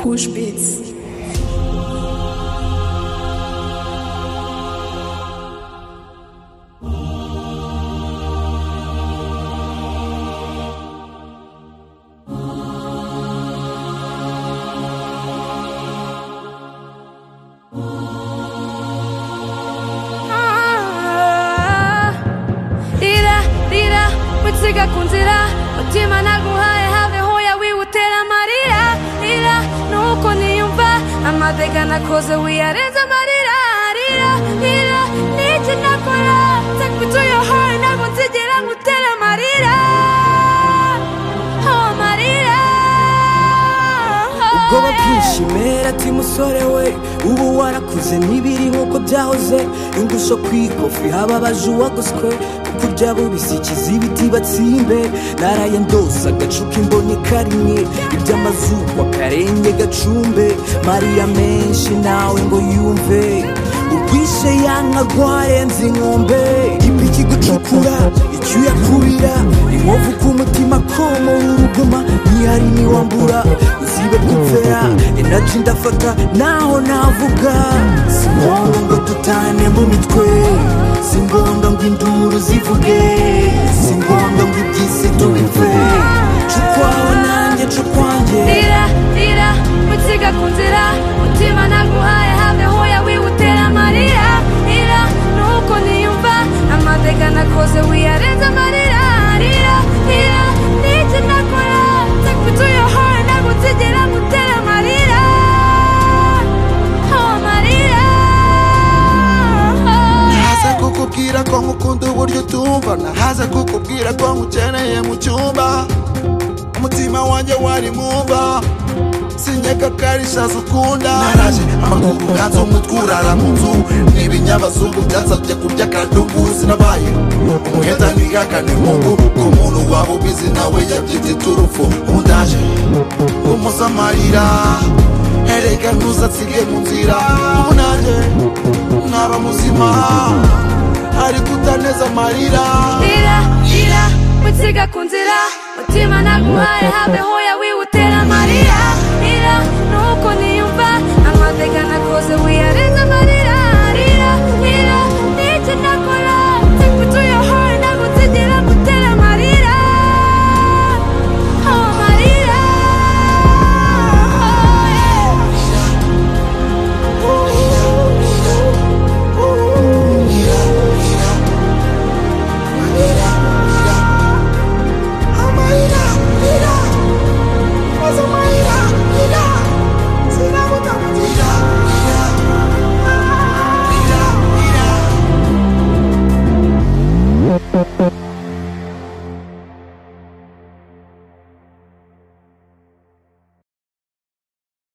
Push Beats. Dira, dira, mutsiga kunzira Mutima naguhaye have hoya wiwutera amarira Rira, nuko niyumva Amateka nakoze wiyarenze amarira Rira, rira, niki nakora Take me to your heart, ntabwo nzigera ngutera amarira Oh, amarira ubwoba bwishimera ati musore we ubu warakuze ntibiri nk'uko byahoze ingusho ku ikofi haba abaje uwagoswe kurya bubisi ikizibiti batsimbe naraye ndose agacupa imboni karimwe iby'amazuba akarenge gacumbe mariya menshi nawe ngo yumve urwishe yanka rwarenze inkombe ipiki gucukura icyuya kubira inkovu ku mutima komo w'uruguma ntihari niwambura uzibe gupfera enaji ndafata naho navuga si ngombwa ngo dutane mu mitwe si ngombwa ngo induru zivuge si ngombwa ngo iby'isi tubipfe cukwawe nanjye cukwanjye Dira, dira, mutsiga kunzira Mutima naguhaye have hoya wiwutera amarira Rira, nuko niyumva Amateka nakoze wiyarenze amarira Rira, rira, niki nakora Take me to your heart, ntabwo nzigera ngutera amarira Oh, amarira Nahaza kukubwira ko nkukunda uburyo utumva Nahaza kukubwira ko nkukeneye mu cyumba Umutima wanjye wari mumva Sinyeka ko ari shaza ukunda Naraje amaguru kanze umutwe urara mu nzu N'ibinyabazungu byansabye kurya akaduguzi nabaye Umuheta ntihakane mungu Ku muntu waba ubizi nawe yabyita iturufu Undaje umusa amarira Erega ntuzatsige mu nzira Undaje naba muzima ariko utaneza amarira Dira, dira, mutsiga kunzira Mutima naguhaye have hoya